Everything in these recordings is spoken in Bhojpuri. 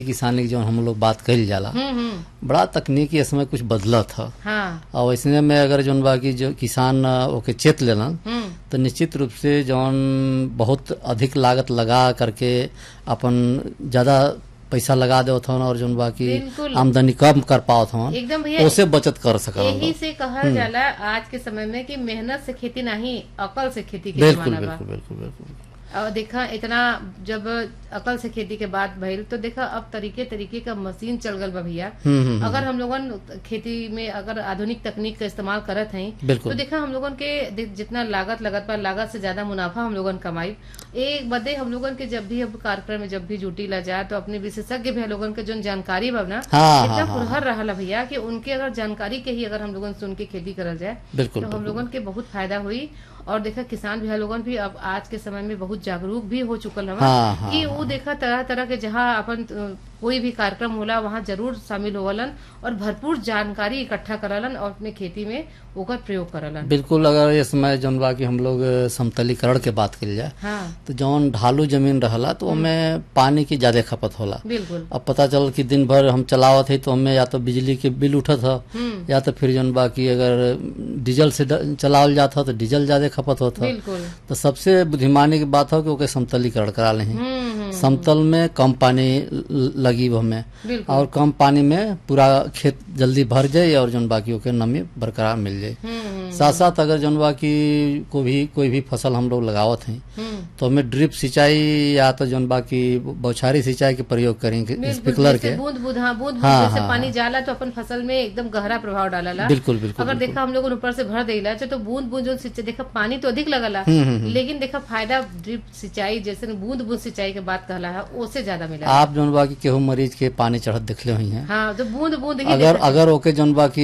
किसानी की जो हम लोग बात कही जाला हम्म हम्म बड़ा तकनीकी इसमें कुछ बदला था हाँ और वैसने में अगर जौन बा की जो किसान अ, ओके चेत लेलन हम्म तो निश्चित रूप से जौन बहुत अधिक लागत लगा करके अपन ज्यादा पैसा लगा देवत हन और जौन बा की बिल्कुल। आमदनी कम कर पावत हन एकदम भैया उसे बचत कर सकल यही से कहल जाला आज के समय में कि मेहनत से खेती नहीं अकल से खेती के बिल्कुल जमाना बा बिल्कुल बिल्कुल बिल्कुल और देखा इतना जब अकल से खेती के बाद भइल तो देखा अब तरीके तरीके का मशीन चल गल बा भैया हम्म, हम्म, अगर हम लोगन खेती में अगर आधुनिक तकनीक का इस्तेमाल करत हैं बिल्कुल। तो देखा हम लोगन के दे- जितना लागत लगत बा लागत से ज्यादा मुनाफा हम लोगन कमाई एक बदे हम लोगन के जब भी अब कार्यक्रम में जब भी जुटी ला जाए तो अपने विशेषज्ञ भैया लोगन के जो जानकारी बा ना हाँ, इतना हाँ, हाँ, पुरहर रहा भैया कि उनके अगर जानकारी के ही अगर हम लोगन सुन के खेती करल जाए बिल्कुल, तो हम बिल्कुल। लोगन के बहुत फायदा हुई और देखा किसान भैया लोगन भी अब आज के समय में बहुत जागरूक भी हो चुकल हवा हाँ, हाँ, कि वो देखा तरह तरह के जहाँ अपन अ, कोई भी कार्यक्रम होला वहाँ जरूर शामिल होवलन और भरपूर जानकारी इकट्ठा करलन और अपने खेती में ओकर प्रयोग करलन बिल्कुल अगर इस समय जौन बा की हम लोग अ, समतलीकरण के बात करी जाए हाँ तो जौन ढालू जमीन रहला तो ओमें पानी की ज्यादा खपत होला बिल्कुल अब पता चल कि दिन भर हम चलावत है तो हमें या तो बिजली के बिल उठत ह हम्म या तो फिर जौन बाकी अगर डीजल से ड- चलावल जात ह तो डीजल ज्यादा खपत होत ह बिल्कुल तो सबसे बुद्धिमानी की बात हो कि ओके समतलीकरण करा लें हम्म हम्म समतल में कम पानी ल- लगी हमें बिल्कुल और कम पानी में पूरा खेत जल्दी भर जाए और जौन बाकी ओके नमी बरकरार मिल जाए हम्म हम्म, साथ साथ अगर जौन बाकी को भी कोई भी फसल हम लोग लगावत हैं हम्म तो हमें ड्रिप सिंचाई या तो जौन बाकी बौछारी सिंचाई के प्रयोग करेंगे बिल्कुल स्प्रिंकलर जैसे के बूंद बूंद हाँ बूंद बूंद हाँ, जैसे हाँ, पानी जाला तो अपन फसल में एकदम गहरा प्रभाव डालला बिल्कुल बिल्कुल अगर देखा हम लोग ऊपर से भर देला तो बूंद बूंद जो सिंचाई देखा पानी तो अधिक लगला लेकिन देखा फायदा ड्रिप सिंचाई जैसे बूंद बूंद सिंचाई के बात कहला है उससे ज्यादा मिला आप जौन बाकी केहू मरीज के पानी चढ़त दिखले हुई हैं हाँ तो बूंद बूंद ही अगर देखा- अगर ओके जौन बाकी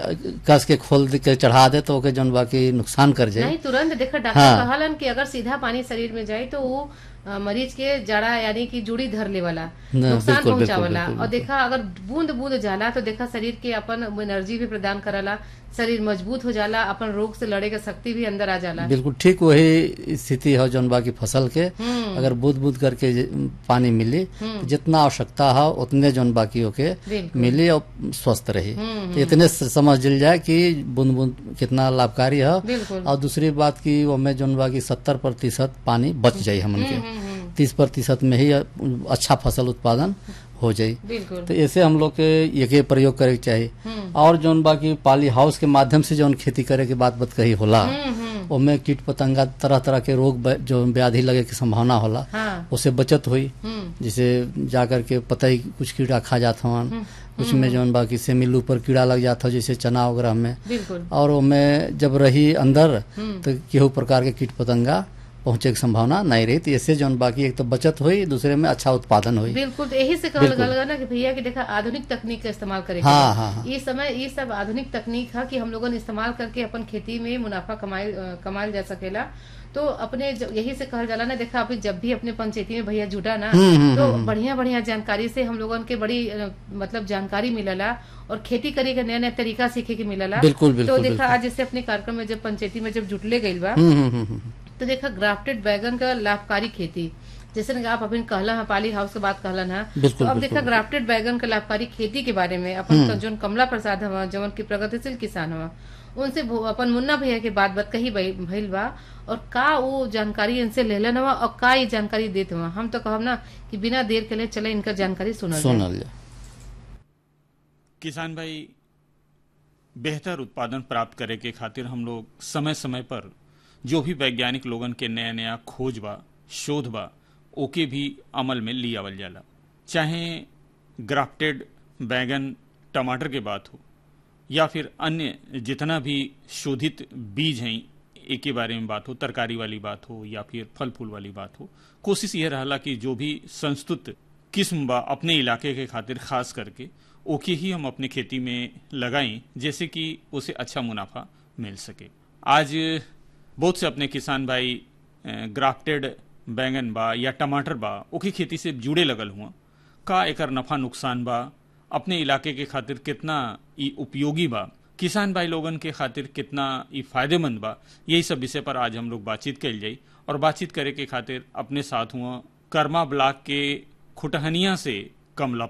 कस के खोल दे के चढ़ा दे तो ओके जौन बाकी नुकसान कर जाए नहीं तुरंत देखा डॉक्टर हाँ। कहलन कि अगर सीधा पानी शरीर में जाए तो वो अ, मरीज के जड़ा यानी कि जुड़ी धर लेवाला न, नुकसान बिल्कुल, पहुंचावला बिल्कुल, और देखा अगर बूंद बूंद जाला तो देखा शरीर के अपन एनर्जी भी प्रदान करला शरीर मजबूत हो जाला अपन रोग से लड़े के शक्ति भी अंदर आ जाला बिल्कुल ठीक वही स्थिति है जौन बाकी फसल के हम्म अगर बूंद बूंद करके ज- पानी मिली तो जितना आवश्यकता है उतने जौन बाकी होके बिल्कुल मिली और स्वस्थ रही हम्म, तो इतने से समझ लिल जाए कि बूंद बूंद कितना लाभकारी है बिल्कुल और दूसरी बात की हमें जौन बाकी सत्तर प्रतिशत पानी बच जाये हमन के हम्म, हम्म, तीस प्रतिशत में ही अच्छा फसल उत्पादन हो जाये बिल्कुल तो ऐसे हम लोग के ये प्रयोग करे के चाहिए हम्म और जौन बाकी पाली हाउस के माध्यम से जौन खेती करे के बात बत कही होला हम्म हम्म ओमे कीट पतंगा तरह तरह के रोग ब- जो व्याधि लगे की संभावना होला हाँ उससे बचत हुई हम्म जैसे जाकर के पता ही कुछ कीड़ा खा जात हवन कुछ में जौन बाकी से मिल ऊपर कीड़ा लग जाता हो जैसे चना वगैरह में बिल्कुल और ओमे जब रही अंदर हम्म तो केहू प्रकार के कीट पतंगा पहुंचे की संभावना नहीं रही तो ऐसे जौन बाकी एक तो बचत हुई दूसरे में अच्छा उत्पादन हुई बिल्कुल तो यही से कहल गल ना कि भैया कि देखा आधुनिक तकनीक का इस्तेमाल करे हाँ, हाँ, हाँ। ये समय ये सब आधुनिक तकनीक है कि हम लोगन इस्तेमाल करके अपन खेती में मुनाफा कमाए अ, कमायल जा सकेला तो अपने ज- यही से कहल जाला ना देखा अभी जब भी अपने पंचायती में भैया जुटा ना तो बढ़िया बढ़िया जानकारी से हम लोगन के बड़ी अ, मतलब जानकारी मिलला और खेती करे के नया नया तरीका सीखे के मिलला बिल्कुल, तो बिल्कुल, देखा आज जैसे अपने कार्यक्रम में जब पंचायती में जब जुटले गईल बा हम्म, हम्म, हम्म, हम्म। तो देखा ग्राफ्टेड बैगन का लाभकारी खेती जैसे कि आप अभी कहला है पाली हाउस के बात कहलन है बिल्कुल, तो अब बिल्कुल। देखा ग्राफ्टेड बैगन का लाभकारी खेती के बारे में अपन जो कमला प्रसाद हवा जवन की प्रगतिशील किसान हवा उनसे भो- अपन मुन्ना भैया के बात बात कही भई- भइल बा और का वो जानकारी इनसे लेलन हवा और का ये जानकारी देत हवा हम तो कहब ना कि बिना देर के लिए चले इनका जानकारी सुनल जाए। सुनल जाए किसान भाई बेहतर उत्पादन प्राप्त करे के खातिर हम लोग समय समय पर जो भी वैज्ञानिक लोगन के नया नया खोज बा शोध बा ओके भी अमल में ली आवल जाला चाहे ग्राफ्टेड बैगन टमाटर के बात हो या फिर अन्य जितना भी शोधित बीज हैं एक के बारे में बात हो तरकारी वाली बात हो या फिर फल फूल वाली बात हो कोशिश यह रहला कि जो भी संस्तुत किस्म बा अपने इलाके के खातिर खास करके ओके ही हम अपने खेती में लगाएं जैसे कि उसे अच्छा मुनाफा मिल सके आज बहुत से अपने किसान भाई अ, ग्राफ्टेड बैंगन बा या टमाटर बा ओके खेती से जुड़े लगल हुआ का एकर नफा नुकसान बा अपने इलाके के खातिर कितना ई उपयोगी बा किसान भाई लोगन के खातिर कितना ई फायदेमंद बा यही सब विषय पर आज हम लोग बातचीत कल जाई और बातचीत करे के खातिर अपने साथ हुआ कर्मा ब्लॉक के खुटहनिया से कम